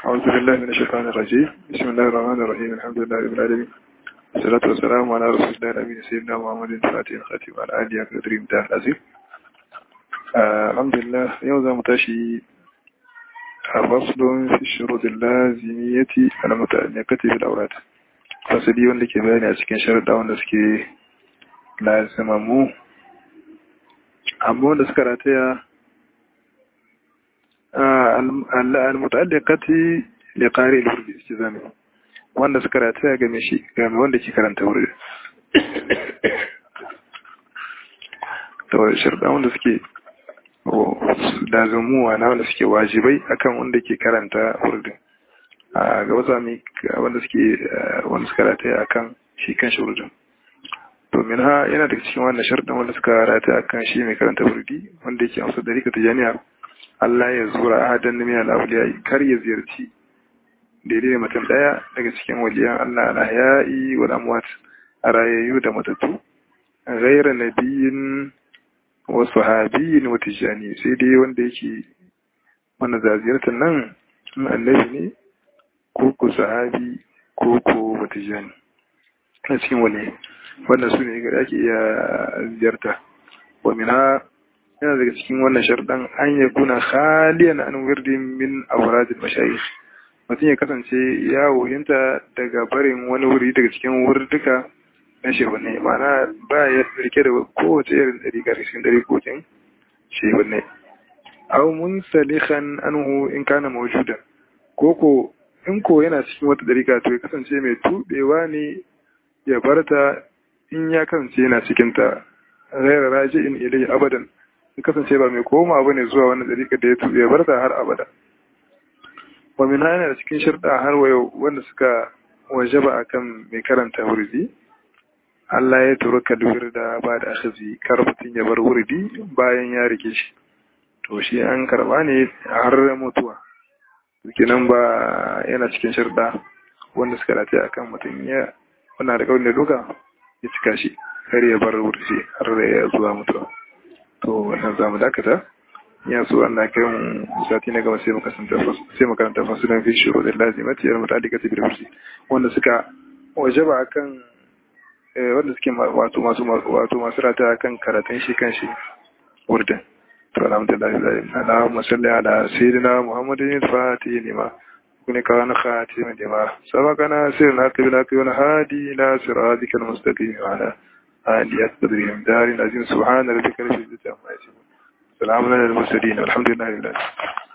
أعوذ بالله من الشيطان الرجيم بسم الله الرحمن الرحيم الحمد لله رب العالمين والصلاة والسلام على رسول الله الأمين سيدنا محمد الفاتح الخاتم على آله أكبر متاح العزيز الحمد لله يوم متاشي فصل في الشروط اللازمية المتعلقة بالأوراد fasali wanda ke bayani a cikin sharuɗa wanda suke lazimammu amma wanda suka rataya al-muta'alliqati li qari al-wurdi istizami wanda suka rataya ga shi ga wanda ke karanta wurdi to sharuɗa wanda suke lazimuwa na wanda suke wajibai akan wanda ke karanta wurdin a gaba sami wanda suke wanda suka rataya akan shi kan shurdin domin ha yana daga cikin wannan sharɗin wanda suka rataya akan shi mai karanta wurdi wanda yake amsa dalika ta jami'a Allah ya zura ahadan min al-awliya kar ya ziyarci daidai da mutum daya daga cikin waliyan Allah al-ahya'i wal amwat arayayyu da matattu ghayra nabiyyin wa sahabiyyin wa tijani sai dai wanda yake wannan ziyartar nan annabi ne ko ko sahabi ko ko matijani a cikin wani wannan su ne ga ake iya ziyarta wa min ha yana daga cikin wannan sharɗan an ya kuna khaliyan an wirdin min awradil mashayikh mutum ya kasance ya wuhinta daga barin wani wuri daga cikin wurduka na shehunne ma'ana ba ya rike da kowace irin ɗariƙa cikin ɗariƙokin shehunne aw munsalihan anhu in kana mawjudan koko in ko yana cikin wata dariƙa to ya kasance mai tubewa ne ya barta in ya kasance yana cikin ta ghaira raji'in ilayhi abadan ya kasance ba mai koma bane zuwa wannan dariƙa da ya tube ya barta har abada wa min yana da cikin shirda har wayo wanda suka wajaba akan mai karanta wurdi Allah ya turuka da ba da akhazi kar mutun ya bar wurdi bayan ya rike shi to shi an karba ne har mutuwa kenan ba yana cikin shirda wanda suka dace a kan mutum ya wana da kawai da duka ya cika shi har ya bar wurce har da ya zuwa mutuwa to wannan za mu dakata ya so an na kai mu sati na gama sai mu kasanta sai mu karanta fasulan fi shuru da lazimati yar mutadika ta bil wurci wanda suka wajaba akan wanda suke wato masu wato masu rata akan karatun shi kan shi wurdin الحمد لله اللهم صل على سيدنا محمد الفاتح لما كن كان خاتم لما سبقنا سيرنا قبلك والهادي إلى صراطك المستقيم وعلى آله قدرهم دار العظيم سبحان ربك رب العزة عما يصفون سلام على المرسلين والحمد لله رب العالمين